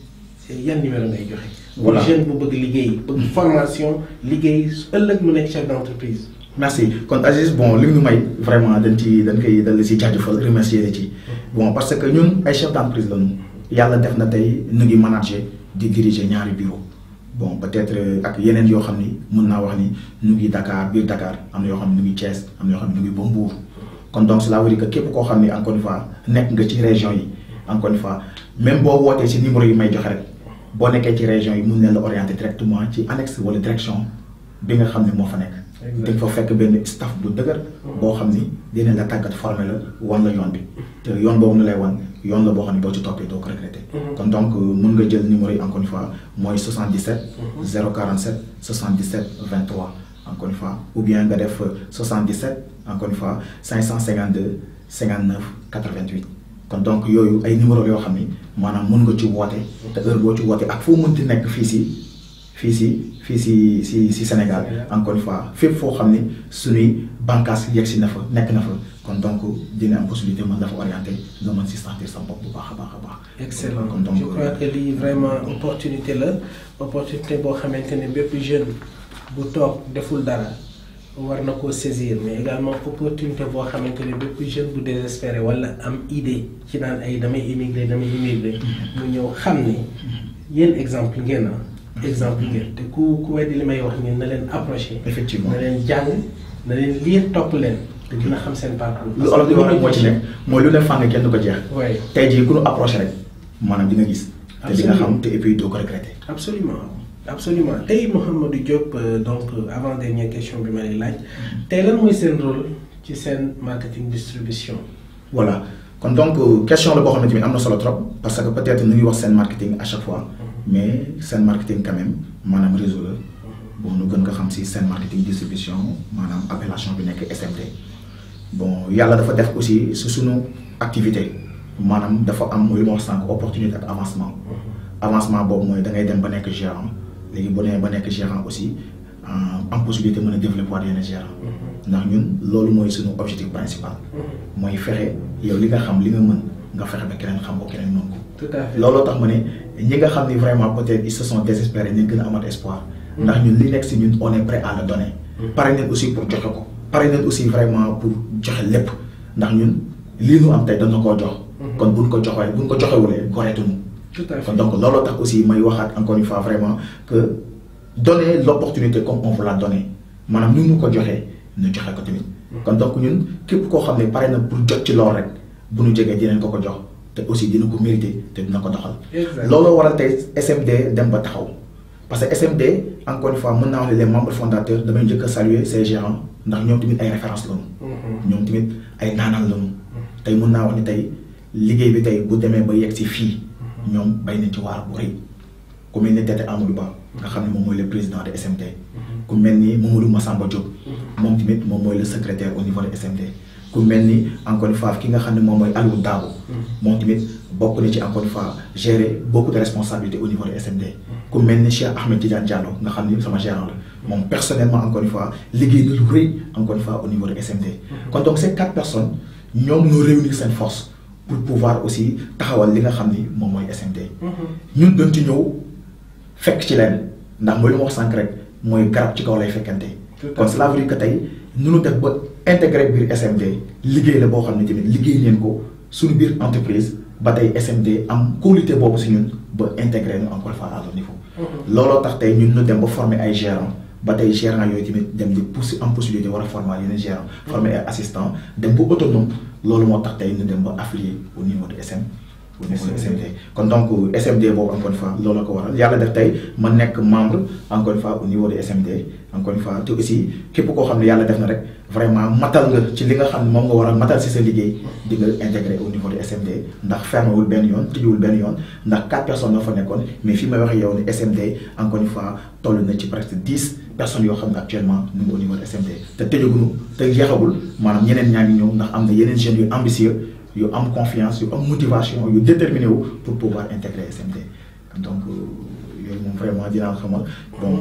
yan numéro ngay joxe. Voilà. pour jeune bu bëgg liggéey bëgg formation liggéey ëllëg mu nekk chef d'entreprise. merci kon Aziz bon li ñu may vraiment dañ ci dañ koy dal si jaajëfal remercier la ci bon parce que ñun ay chef d'entreprise lañu yàlla def na tey ñu ngi manager di diriger ñaari bureau bon peut-être euh, ak yeneen yoo xam ni mën naa wax ni ñu ngi Dakar biir Dakar am na yoo xam ne ñu ngi Thiès am na yoo xam ne ñu ngi ba Mbour kon donc cela veut dire que képp koo xam ni encore une fois nekk nga ci région yi encore une fois même boo wootee si numéro yi may joxe rek boo nekkee ci région yi mun leen la orienter directement ci annexe wala direction bi nga xam ne moo fa nekk. Exact. dañ fa fekk benn staff bu dëgër. boo xam ni dinañ la tàggat formé la wan la yoon bi. te yoon boobu nu lay wan yoon la boo xam ne boo ci toppee doo ko regretter. kon donc euh, mun nga jël numéro yi encore une fois mooy 77. 047 77 23 encore une fois ou bien nga def euh, 77 encore une fois 552 59 88. kon donc yooyu ay numéro yoo xam ni maanaam mun nga ci woote. te heure boo ci woote ak foo mënti nekk fii si fii si fii si si si Sénégal encore une fois fépp foo xam ni suñuy bànqaas yegg si na fa nekk na fa kon donc dina am possibilité mën dafa orienté nga mën si sentir sa bopp bu baax a baax a baax. excellent kon donc je crois que lii vraiment opportunité la opportunité boo xamante ne bépp jeune bu toog deful dara war na koo saisir mais également opportunité boo xamante ne bépp jeune bu désespéré wala am idée ci naan ay damay immigré damay immigré mu ñëw xam ni yéen exemple ngeen ah exemple ngeen te ku ku weddi li may wax ngeen na leen approché effectivement na leen jàng na leen lire topp leen te dina xam seen parcours lu olof di wax rek moo ci nekk mooy lu ne fàng kenn du ko jeex. waaye tey jii ku ñu approché rek maanaam di nga gis. te di nga xam te et puis doo ko regretter. absolument absolument tey Mouhamadou Diop euh, donc euh, avant dernière question bi ma lay laaj tey lan mooy seen rôle ci seen marketing distribution. voilà kon donc euh, question la boo xamante ni am na solo trop parce que peut-être ñu ngi wax seen marketing à chaque fois mais seen marketing quand même maanaam réseau la bon ñu gën ko xam si seen marketing distribution maanaam appellation bi nekk SMT bon yàlla dafa def aussi su suñu activité maanaam dafa am lu ma wax sànq opportunité ak avancement avancement boobu mooy da ngay dem ba nekk gérant léegi boo demee ba nekk gérant aussi euh, am possibilité mën a développer waat yenn gérant ndax ñun loolu mooy suñu objectif principal mooy fexe yow li nga xam li nga mën nga fexe ba keneen xam ko keneen mën ko tout à fait looloo tax ma ne ñi nga xam ni vraiment peut-être ils se sont désespérés ñu gën a amat espoir ndax ñun li nekk si ñun on est prêt à le donner pare nañ aussi pour joxe ko pare nañ aussi vraiment pour joxe lépp ndax ñun lii nu am tey dañu koo jox kon buñ ko joxee buñ ko joxewulee goreetuñu tout à fait kon donc looloo tax aussi may waxaat encore une fois vraiment que donner l'opportunité comme on vous l'a donné maanaam ni ñu ko joxee ñu joxe ko tamit kon donc ñun képp koo xam ne pare na pour jot ci lool rek bu ñu jegee dinañ ko ko jox te aussi dina ko mérité te dina ko doxal Exact. looloo waral tey SMD dem ba taxaw parce que SMD encore une fois mën naa wax ne les membres fondateurs damay njëkk a saluer ces gérants ndax ñoom tamit ay références lañu Mhm. ñoom tamit ay naanaan lañu tey mën naa wax ni tey liggéey bi tey bu demee ba yegg si fii ñoom bay nañ ci waar bu rëy ku mel ni Tete Amadou Ba nga xam ne moom mooy le président de SMT ku mel ni Mamadou Massamba Diop moom tamit moom mooy le secrétaire au niveau de SMT ku mel ni encore une fois ki nga xam ne moom mooy Aliou Dabo moom tamit bokk na ci encore une fois gérer beaucoup de responsabilités au niveau de SMT ku mel ni Cheikh Ahmed Tidiane Diallo nga xam ni sama gérant la moom personnellement encore une fois liggéey na lu rëy encore une fois au niveau de SMT kon donc ces quatre personnes ñoom ñoo réunir seen force pour pouvoir aussi taxawal li nga xam ni moom mooy SMT ñun dañ ci ñëw fekk ci leen ndax mooy lu ma wax sànq rek mooy garab ci kaw lay fekkante Tout à kon fait. cela veut dire que tey nu nu def ba intégré biir SMT liggéey la boo xam ne tamit liggéey neen ko suñu biir entreprise ba tey SMT am qualité boobu si ñun ba intégré ñu encore une fois à leur niveau looloo tax tey ñun ñu dem ba former ay gérants ba tey gérants yooyu tamit dem di poussi am possibilité war a former yeneen gérants former ay assistants dem ba autonome loolu moo tax tey ñu dem ba affilié au niveau de SM au niveau de SMT kon donc SMD boobu encore une fois loolu la ko waral yàlla def tey ma nekk membre encore une fois au niveau de SMD encore une fois te aussi képp koo xam ne yàlla def na rek vraiment matal nga ci li nga xam ne moom nga war a matal si sa liggéey di nga intégré au niveau de SMD ndax fermé wul benn yoon tëjuwul benn yoon ndax quatre personnes ñoo fa nekkoon mais fi may waxee yow ni SMD encore une fois toll na ci presque dix personnes yoo xam ne actuellement ñu ngi au niveau de SMD te tëjaguñu te jeexagul maanaam ñeneen ñaa ngi ñëw ndax am na yeneen jeunes yu ambitieux yu am confiance yu am motivation yu déterminé wu pour pouvoir intégrer SMD donc euh, yooyu moom vraiment dinaa xamal bon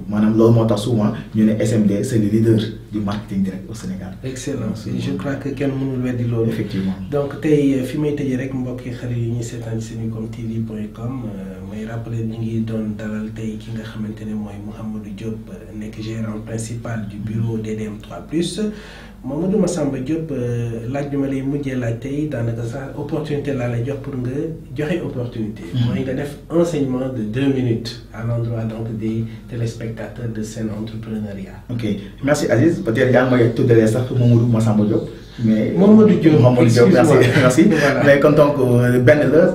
maanaam loolu moo tax souvent ñu ne SMD c'est le leader du marketing direct au Sénégal. excellent je crois que kenn mënul weddi loolu. effectivement donc tey fi may tëjee rek mbokki xarit yi ñuy seetaan Senucom TV point com may rappeler ñu ngi doon dalal tey ki nga xamante ne mooy Mouhamadou Diop nekk gérant principal du bureau DDM 3 Mamadou Massamba Diop laaj bi ma lay mujjee laaj tey daanaka sax opportunité laa lay jox pour nga joxe opportunité. mooy nga def enseignement de deux minutes à l'endroit donc des téléspectateurs de Sen Entrepreneuriat. ok merci Aziz peut-être yaa ngi may tuddalee sax Mamadou Massamba Diop. mais Mamadou Diop Mamadou Diop merci merci. Voilà. mais kon donc benn la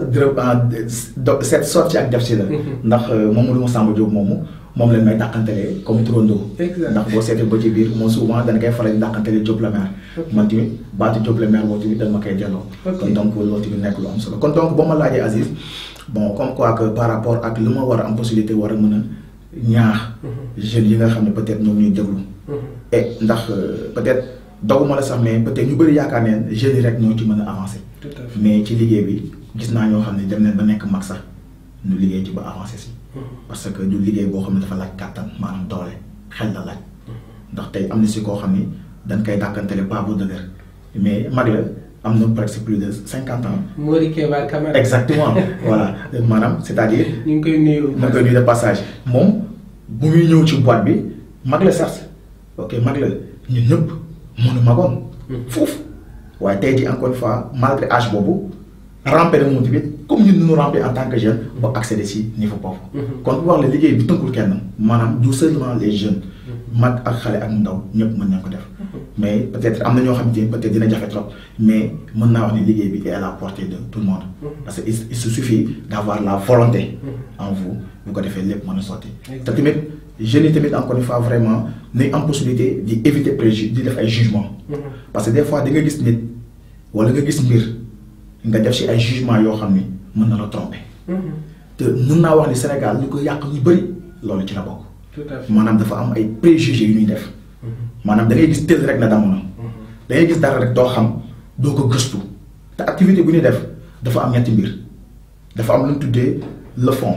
dërëb cette sortie ak def si la. ndax Mamadou Massamba Diop moomu moom lañ may dàqantelee comme turandoo. Exact. ndax boo seetee ba ci biir moom souvent dañ koy faral di dàqantelee Diop la maire. man tamit baatu Diop la maire boobu tamit dañ ma koy delloo. Ok. kon donc loolu tamit nekk lu am solo kon donc ba ma laajee Aziz bon comme quoi que par rapport ak lu ma war a am possibilité war a mën a ñaax. jeunes yi nga xam ne peut-être ñoom ñuy déglu. et ndax euh, peut-être doguma la sax mais peut-être ñu bëri yaakaar ne jeunes yi rek ñoo ci mën a avancer. tout à fait. mais ci liggéey bi gis naa ñoo xam ne dem nañ ba nekk mag sax ñu liggéey ci ba avancer si. parce que du liggéey boo xam ne dafa laaj kàttan maanaam doole xel la laaj. ndax tey am na si koo xam ni dañ koy dàkkantele pas bu dëgër mais mag la am na presque plus de cinquante ans. Mori Keba Camara. exactement voilà maanaam c'est-à-dire. ñu ngi koy nuyu. ma koy nuyu de passage moom bu muy ñëw ci boîte bi mag la sax ok mag la ñun ñëpp mënu magoon foofu waaye tey jii encore une fois malgré âge boobu rampé na moom tamit comme ñun ñu rampé en tant que jeune ba accéder si niveau boobu kon bu wax la liggéey bi tënkul kenn maanaam du seulement les jeunes mag ak xale ak ndaw ñëpp mën nañ ko def mais peut-être am na ñoo xamante ni peut-être dina jafe trop mais mën naa wax ni liggéey bi est à la portée de tout le monde parce que il il se suffit d'avoir la volonté en vous bu ko defee lépp mën a sotti te tamit jeunes yi tamit encore une fois vraiment nañ am possibilité di éviter préju di def ay jugement parce que des fois di nga gis nit wala nga gis mbir nga def ci ay jugement yoo xam ni mën na la tromper te mën naa wax ni Sénégal ñu ko yàq ñu bëri loolu ci la bokk tout à fait. maanaam dafa am ay préjugés yu ñuy def maanaam da ngay gis tël rek na damu na da ngay gis dara rek doo xam doo ko gëstu te activité bu ñuy def dafa am ñetti mbir dafa am lu ñu tuddee le fond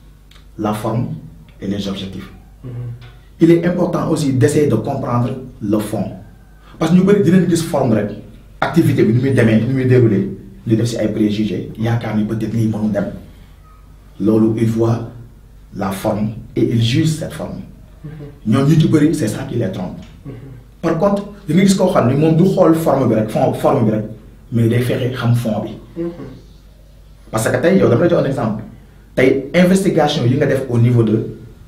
la forme et les objectifs il est important aussi d'essayer de comprendre le fond parce que ñu bëri dinañ gis forme rek activité bi ni muy demee ni muy déroulé ñu def ci ay préjugés yaakaar ni peut-être lii mënu dem loolu il voit la forme et il juge cette forme ñoom ñu ci bëri c'est ça qui les trompe par contre da nga gis koo xam ni moom du xool forme bi rek fond forme bi rek mais day fexe xam fond bi parce que tey yow dama la jox un exemple tey investigation yi nga def au niveau de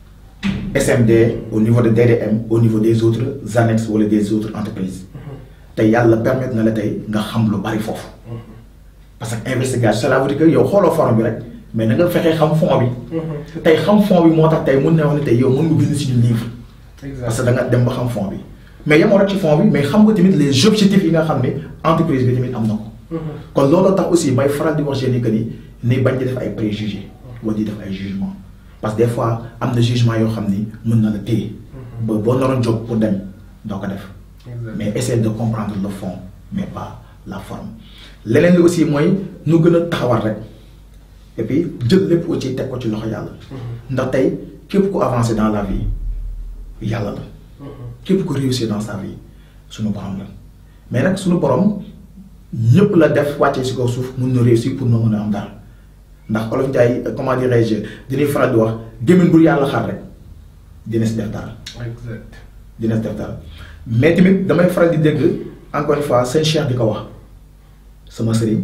SMD au niveau de DDM au niveau des autres annexes wala des autres entreprises tey yàlla permettre na la tey nga xam lu bari foofu parce que investigation cela veut dire que yow xooloo forme bi rek mais na nga fexee xam fond bi tey xam fond bi moo tax tey mun na wax ne tey yow mën nga bind suñu livre parce que da nga dem ba xam fond bi mais yemoo rek ci fond bi mais xam nga tamit les objectifs yi nga xam ne entreprise bi tamit am na ko kon looloo tax aussi may faral di wax jeunes yi que ni ni bañ di def ay préjugés wala di def ay jugements parce que des fois am na jugement yoo xam ni mën na la téye ba boo naroon jóg pour dem doo ko def mais essayer de comprendre le fond mais pas la forme leneen li aussi mooy nu gën a taxawal rek et puis jël lépp aussi teg ko ci loxo yàlla ndax tey képp ku avancer dans la vie yàlla la képp ku réussir dans sa vie suñu borom la mais nag suñu borom ñëpp la def wàccee si kaw suuf mun na réussir pour na mën a am dara ndax olof Njaay comment dirais-je dañuy faral di wax gémmiñ bu yàlla xar rek dina si def dara exact dina si def dara mais tamit damay faral di dégg encore une fois seen cheikh di ko wax sama sëriñ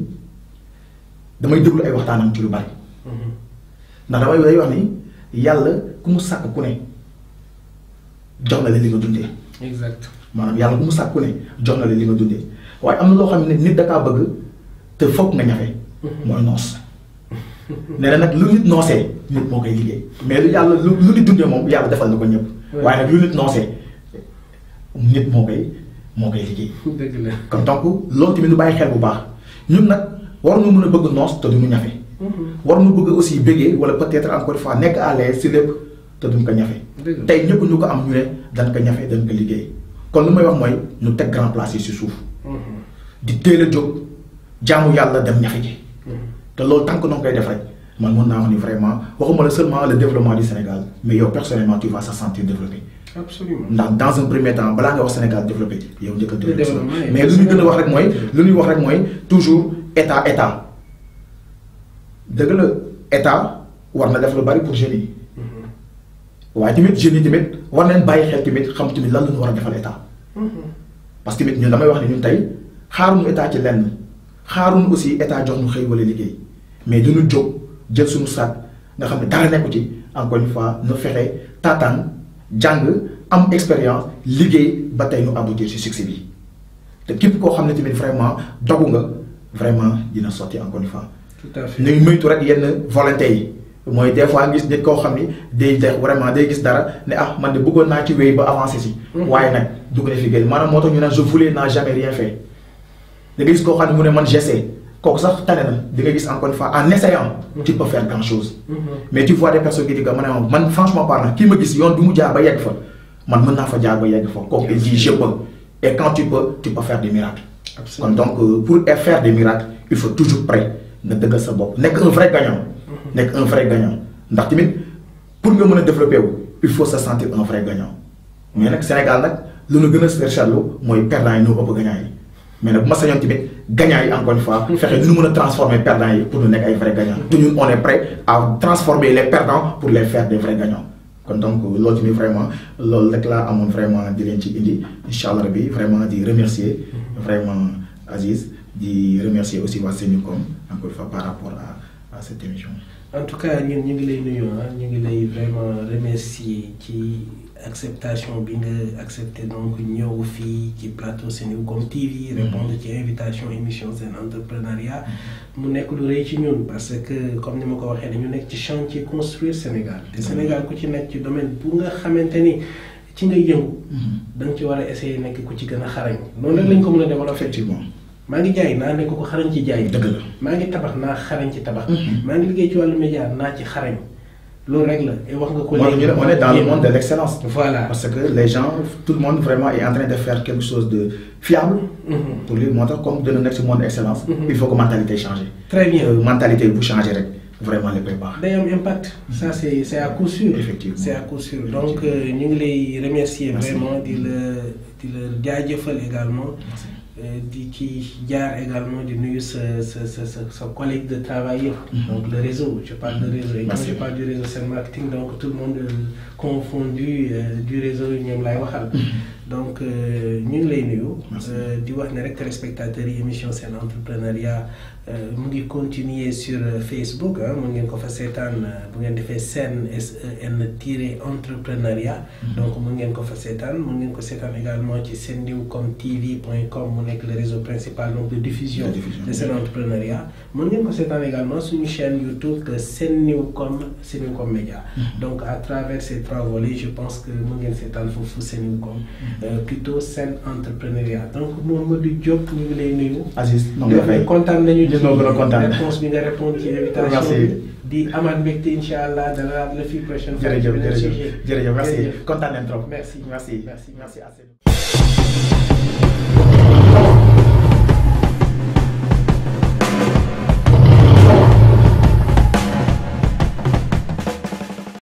damay déglu ay waxtaanam ci lu bari ndax damay day wax ni yàlla ku mu sàkk ku ne jox na la li nga dundee exact maanaam yàlla ku mu sàkk ku ne jox na la li nga dundee waaye am na loo xam ne nit da kaa bëgg te foog nga ñafe mooy noos nee na nag lu nit noosee nit moo koy liggéey mais lu yàlla lu lu nit dundee moom yàlla defal na ko ñëpp waaye nag lu nit noosee nit moo koy moo koy liggéey dëgg la kon donc loolu tamit ñu bàyyi xel bu baax ñun nag war nu mën a bëgg noos te duñu ñafe war nu bëgg aussi bëggee wala peut-être encore une fois nekk à l'aise si lépp te duñ ko ñafe dëgg la tey ñëpp ñu ko am ñu ne dañ ko ñafe dañ ko liggéey kon lu may wax mooy ñu teg grand place yi si suuf di teel a jóg jaamu yàlla dem ñafe ji te loolu tànk noo koy def rek man mën naa wax ni vraiment waxuma la seulement le développement du Sénégal mais yow personnellement tu vas se sentir développé. absolument ndax dans un premier temps balaa nga wax Sénégal développé yow njëkk a développé développement, mais lu ñu gën a wax rek mooy lu ñuy wax rek mooy toujours état état dëgg la état war na def lu bari pour jeunes yi waaye tamit jeunes yi tamit war nañ bàyyi xel tamit xam tamit lan la ñu war a defal état parce que tamit ñun damay wax ne ñun tey xaaruñu état ci lenn xaaruñu aussi état jox ñu xëy wala liggéey mais duñu jóg jël suñu sac nga xam ne dara nekku ci encore une fois nu fexe taataan jàng am expérience liggéey ba tey nu aboutir ci succès bi te képp koo xam ne tamit vraiment dogu nga vraiment dina sotti encore une fois. tout à fait ñu ngi moytu rek yenn volonté yi mooy des fois gis nit koo xam ni day def vraiment day gis dara ne ah man de bëggoon naa ci wéy ba avancé si. waaye nag dugg na fi liggéey maanaam moo tax ñu ne je voulais n'a jamais rien fait da nga gis koo xam ne mu ne man j'essaie kooku sax tane na di nga gis encore une fois en essayant. tu peux faire grand chose. mais tu vois des personnes qui disent que man man franchement parlant kii ma gis yoon bi mu jaar ba yegg fa man mën naa fa jaar ba yegg fa kooku il dit je peux et quand tu peux tu peux faire des miracles. kon donc euh, pour faire des miracles il faut toujours prêt nga dëggal sa bopp nekk un vrai gagnant. nekk un vrai gagnant ndax tamit pour nga mën a développer wu il faut se sentir un vrai gagnant mais nag Sénégal nag lu nu gën a seetlu mooy perdant yi ñoo ëpp gagnant yi mais nag bu ma sañoon tamit gagnant yi encore une fois fexe nu nu mën a transformer perdant yi pour nu nekk ay vrais gagnants te ñun on est prêt à transformer les perdants pour les faire des vrais gagnants kon donc loolu tamit vraiment loolu rek laa amoon vraiment di leen ci indi incha allah rabi vraiment di remercier vraiment Aziz di remercier aussi waa Sénécom encore une fois par rapport à à cette émission. en tout cas ñun ñu ngi lay nuyu ah ñu ngi lay vraiment remercier ci acceptation bi nga accepté donc ñëw fii ci plateau Sénécom TV. répondre ci invitation émission seen entrepreneuriat. mu nekk lu rëy ci ñun parce que comme ni ma ko waxee dañu nekk ci chantier construire Sénégal. te Sénégal ku ci nekk ci domaine bu nga xamante ni ci nga yëngu. da nga ci war a essayer nekk ku ci gën a xarañ. noonu rek lañ ko mën a développer. effectivement. maa ngi jaay naa nekk ko xarañ ci jaay. dëgg la maa ngi tabax naa xarañ ci tabax. maa ngi liggéey ci wàllu média naa ci xarañ. loolu rek la et wax nga ko. léegi on est dans le monde de l'excellence. voilà parce que les gens tout le monde vraiment est en train de faire quelque chose de fiable. pour lui moo tax comme dina nekk si monde excellence. il faut que mentalité change. très bien mentalité bu changer rek vraiment léppay baax. day am impact. ça c'est c'est à coup sûr. effectivement c'est à coup sûr donc ñu ngi lay remercier vraiment di la di la jaajëfal également. di ci jaar également di nuyu sa sa sa sa sa collègue de travail yëpp. donc le réseau je parle de réseau et quand je parle du réseau c'est marketing donc tout le monde confondu du réseau ñoom lay waxal. donc ñu ngi lay nuyu. di wax ne rek téléspectateurs yi émission seen entrepreneuriat mu ngi continuer sur Facebook ah mu ngeen ko fa seetaan bu ngeen defee seen SEN tiré entrepreneuriat. donc mu ngeen ko fa seetaan mu ngeen ko seetaan également ci sennewcom tv point com mu nekk le réseau principal donc de diffusion. de seen entrepreneuriat mu ngeen ko seetaan également suñu chaîne YouTube que Sennewcom Sennewcom Média. donc à travers ces trois volets je pense que mu ngeen seetaan foofu Sennewcom. plutôt seen entrepreneuriat donc Mamadou Diop ñu ngi lay nuyu. Aziz maa ngi lay fay kontaan nañu. ñu ngi gën a kontaan réponse bi nga répondre ci invitation di amaat mbégte incha allah dana la fi prochaine fois. jërëjëf jërëjëf jërëjëf merci kontaan nañ trop. merci merci merci merci